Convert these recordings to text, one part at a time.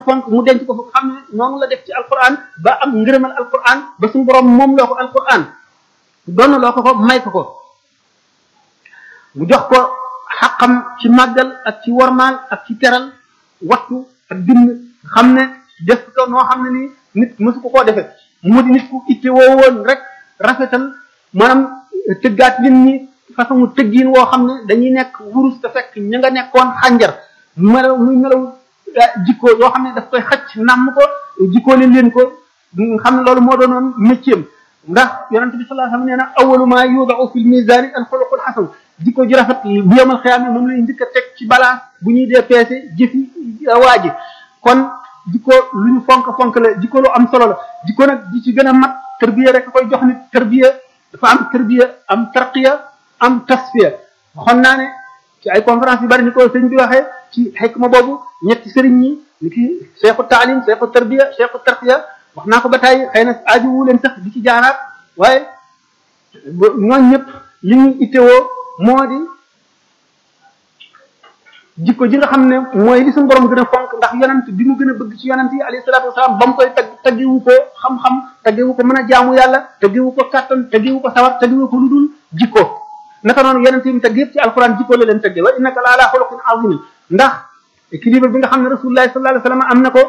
fonk mu denc ko fa xam ne noonu la def ci alquran ba am ngërëmal alquran ba suñu borom moom loo ko alquran doon loo ko ko may ko ko mu jox ko xaqam ci màggal ak ci wormaal ak ci teral wattu ak bind xam ne def ko noo xam ne nii nit mësu ko koo defee mu di nit ku itte woo woon rek rafetal maanaam tëggaat nit ñi façon tëggiin woo xam ne dañuy nekk wurus te fekk ña nga nekkoon xànjar melaw muy melaw jikko yoo xam ne daf koy xëcc nàmm ko jikkoo leen leen ko xam ne loolu moo doonoon métier ndax yonent bi sallallahu alayhi wasallam nee na awwalu ma yudau fil mizani al xuluqul xasan jikko ji rafet bu yemal xiyaam moom lay njëkk a teg ci balance bu ñuy dee peese jëfi waa ji kon jikko lu ñu fonk fonk la jikko lu am solo la jikko nag di ci gën a mat tërbiya rek koy jox nit tërbiya dafa am tërbiya am tarqiya am tasfiya waxoon naa ne ci ay conférence yu bari ni ko sëñ bi waxee ci xikma boobu ñetti sëriñ ñi ni ki cheikhu taalim cheikhu tarbiya cheikhu tarqiya wax naa ko ba tey xëy na aaju wu leen sax di ci jaaraat waaye ñooñ ñëpp li ñuy ittewoo moo di jikko ji nga xam ne mooy li suñu borom gën a fonk ndax yonent bi mu gën a bëgg ci yonent yi alayhi salaatu wasalaam ba mu koy tag taggewu ko xam-xam taggewu ko mën a jaamu yàlla taggewu ko kàttan taggewu ko sawar taggewu ko lu dul jikko naka noonu yonent yi mu tagg yëpp ci alquran jikko la leen tagge wa innaka la ala xuluqin azim ndax équilibre bi nga xam ne rasulullahi sallallahu alayhi wasallam am na ko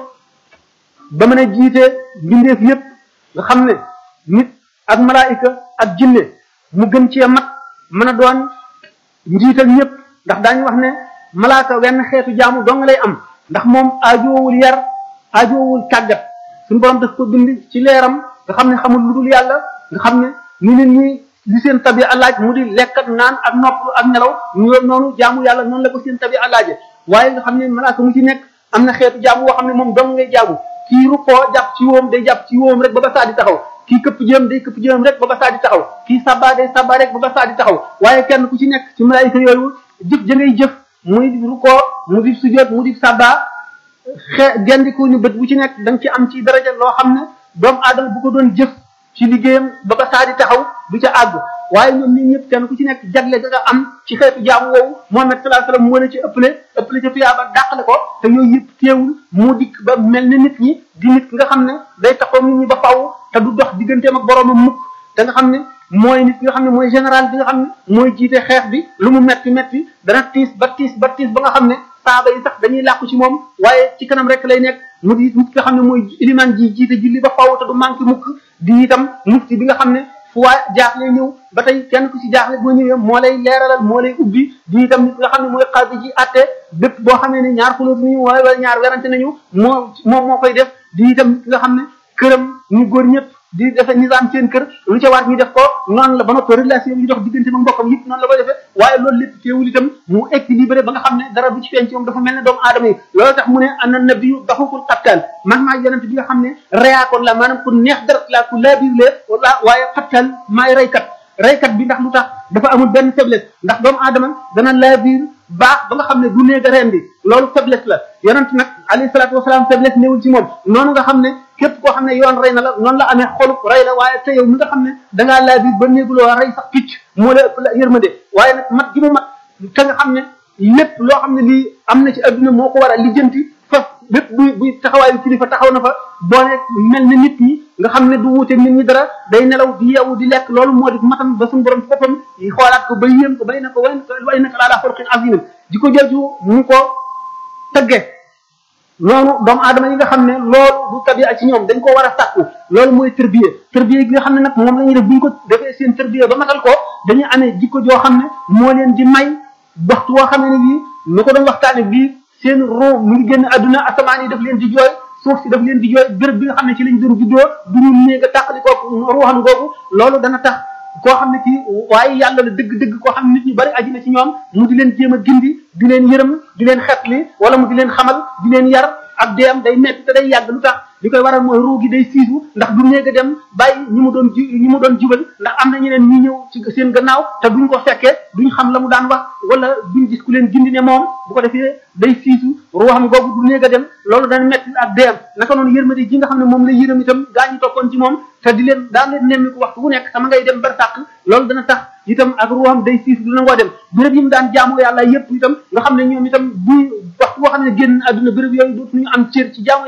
ba mën a jiite mbindeef yëpp nga xam ne nit ak malaayika ak jinne mu gën cee mat mën a doon njiital ñëpp ndax daañu wax ne malaaka wenn xeetu jaamu dong lay am ndax moom aajoowul yar aajoowul tàggat suñu borom daf ko bind ci leeram nga xam ne xamul lu dul yàlla nga xam ne ni nit ñi li seen tabi alaaj mu di lekk ak naan ak nopp ak nelaw ñoo noonu jaamu yàlla noonu la ko seen tabi alaaje waaye nga xam ne malaaka mu ci nekk am na xeetu jaamu woo xam ne moom dong ngay jaamu kii rukkoo jàpp ci woom day jàpp ci woom rek ba ba saa di taxaw kii këpp jëm day këpp jëm rek ba ba saa di taxaw kii sabba day sabba rek ba ba saa di taxaw waaye kenn ku ci nekk ci malaayika yooyu jëf ja ngay jëf muy rukkoo mu di sujjóot mu di sabba xe gendiku ni bët bu ci nekk da nga ci am ci daraja loo xam ne doomu aadama bu ko doon jëf ci liggéeyam ba ba saa di taxaw du ca àgg waaye ñoom ñi ñëpp kenn ku ci nekk jagle ga nga am ci xeetu jaamu woowu Muhammad sallallahu alayhi wasallam moo la ci ëppale ëppale ca tuyaaba dàqale ko te yooyu yëpp teewul moo dikk ba mel ni nit ñi di nit nga xam ne day taxaw nit ñi ba faw te du dox digganteem ak boroomam mukk te nga xam ne mooy nit nga xam ne mooy général bi nga xam ne mooy jiite xeex bi lu mu metti metti dana tiis ba tiis ba tiis ba nga xam ne saaba yi sax dañuy làqu ci moom waaye ci kanam rek lay nekk mu di nit nga xam ne mooy iliman ji jiite julli ba faw te du manqué mukk di itam mufti bi nga xam ne fu waa jaaxle ñëw ba tey kenn ku ci jaaxle boo ñëwee moo lay leeralal moo lay ubbi di itam nit nga xam ne mooy xaadi ji atte bépp boo xamee ne ñaar xulóot nañu wala ñaar werante nañu moo moom moo koy def di itam nit nga xam ne këram ñu góor ñëpp di defe nizaam seen kër lu ca war ñu def ko noonu la ba noppi relation yi dox diggante ma mbokkam yëpp noonu la koy defee waaye loolu lépp teewul itam mu équilibré ba nga xam ne dara du ci feeñ ci moom dafa mel ne doomu aadama yi loolu tax mu ne ana nabiyu daxukul xattaan man maa yonent bi nga xam ne reyaakoon la maanaam ku neex dara la ku laabiir lee wala waaye xattaan maay reykat reykat bi ndax lu tax dafa amul benn faiblesse ndax doomu aadama dana laabiir baax ba nga xam ne du néega reen bi loolu faiblesse la yonent nag alayhi salaatu wasalaam faiblesse néewul ci moom noonu nga xam ne képp koo xam ne yoon rey na la noonu la amee xolub rey la waaye te yow mi nga xam ne dangaa laa bi ba néeguloo rey sax picc moo la ëpp la yërmande waaye nag mat gi mu mat te nga xam ne lépp loo xam ne lii am na ci adduna moo ko war a lijjanti fa bépp buy buy taxawaayu kilifa taxaw na fa boole mel na nit ñi nga xam ne du wuute nit ñi dara day nelaw di yeewu di lekk loolu moo di matam ba suñu borom boppam yi xoolaat ko ba yéem ko bay na ko way na ko laa laa xorqin azim di ko jooju mu ko tëgge noonu doomu aadama yi nga xam ne loolu du tabia ci ñoom dañ ko war a sàkku loolu mooy tërbiye tërbiye gi nga xam ne nag moom la ñuy def bu ñu ko defee seen tërbiye ba matal ko dañuy amee jikko joo xam ne moo leen di may waxtu woo xam ne bii ni ko doon waxtaane bii seen roo mu ngi génn àdduna asamaan yi daf leen di jooy suuf si daf leen di jooy béréb bi nga xam ne ci lañ doon juddoo du ñu néeg a tàqali kooku ruuxan googu loolu dana tax koo xam ne kii waaye yàlla la dëgg-dëgg koo xam ne nit ñu bari aji na ci ñoom mu di leen jéem a gindi di leen yërëm di leen xetli wala mu di leen xamal di leen yar ak deem day metti te day yàgg lu tax li koy waral mooy ruu gi day siisu ndax du néeg a dem bàyyi ñi mu doon ji ñi mu doon jubal ndax am na ñeneen ñi ñëw ci seen gannaaw te duñ ko fekkee duñ xam la mu daan wax wala duñ gis ku leen gindi ne moom bu ko defee day siisu ruuxam googu du néeg a dem loolu dana metti ak deem naka noonu yërmande ji nga xam ne moom la yërëm itam gaa ñi toppoon ci moom te di leen daan leen nemmi ko waxtu bu nekk sama ngay dem bar sàq loolu dana tax itam ak ruuxam day siisu du nangoo dem béréb yi mu daan jaamu yàlla yépp itam nga xam ne ñoom itam buy waxtu boo xam ne génn àdduna béréb yooyu dootuñu am cër ci jaamu